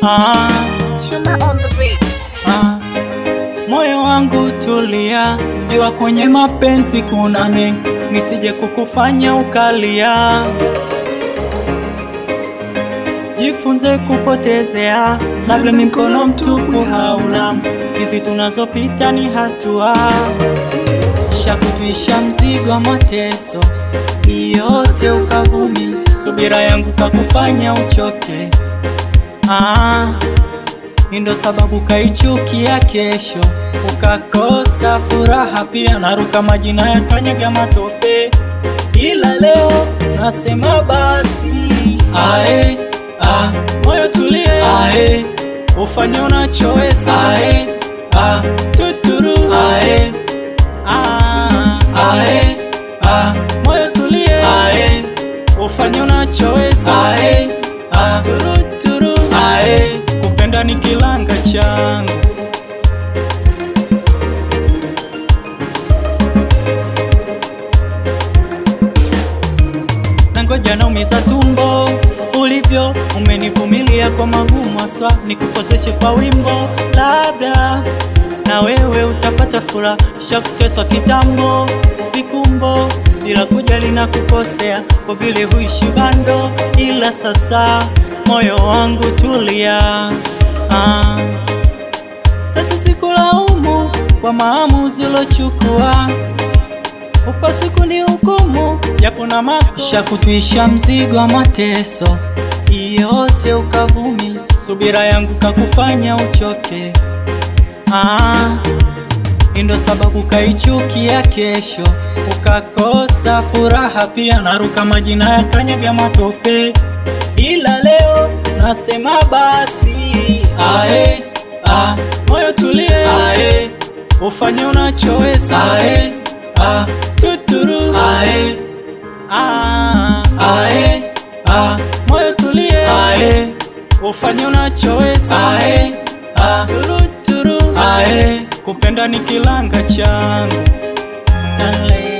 ah, Chuma on the beat. ah. Moyo wangu tulia, jua kwenye mapenzi kuna mengi, nisije kukufanya ukalia. Jifunze kupotezea, labda ni mkono mtupu hauna, hizi tunazopita ni hatua shakutwisha mzigo wa mateso yote ukavumili, subira yangu kakufanya uchoke. Ah, hii ndo sababu kaichukia kesho, ukakosa furaha pia, naruka majina ya kanyaga matope, ila leo nasema basi ae, ah, moyo tulie, ae, ufanye unachoweza, ae, ah, tuturu, ae, ah, ae, ah, moyo tulie, ae, ufanye unachoweza, ae, ah, turu, turu, ae, kupenda ni kilanga changu nangoja naumiza tumbo ulivyo umenivumilia kwa magumu aswa nikukoseshe kwa wimbo labda na wewe utapata furaha shakuteswa kitambo vikumbo ila kujali na kukosea kwa vile huishi bando ila sasa moyo wangu tulia ah. Sasa sikulaumu kwa maamuzi ulochukua upasi kuni hukumu japo na makusha kutwisha mzigo wa mateso yote ukavumili, subira yangu kakufanya uchoke. Ah, hii ndo sababu kaichukia kesho, ukakosa furaha pia, naruka majina ya kanyaga matope, ila leo nasema basi ae, ah, moyo tulie, ae, ufanye unachoweza, ae, ah, tuturu, ae, ah, ae, ah, moyo tulie, ae, ufanye unachoweza, ae, ah, turu, turu, ae, kupenda ni kilanga changu Stanley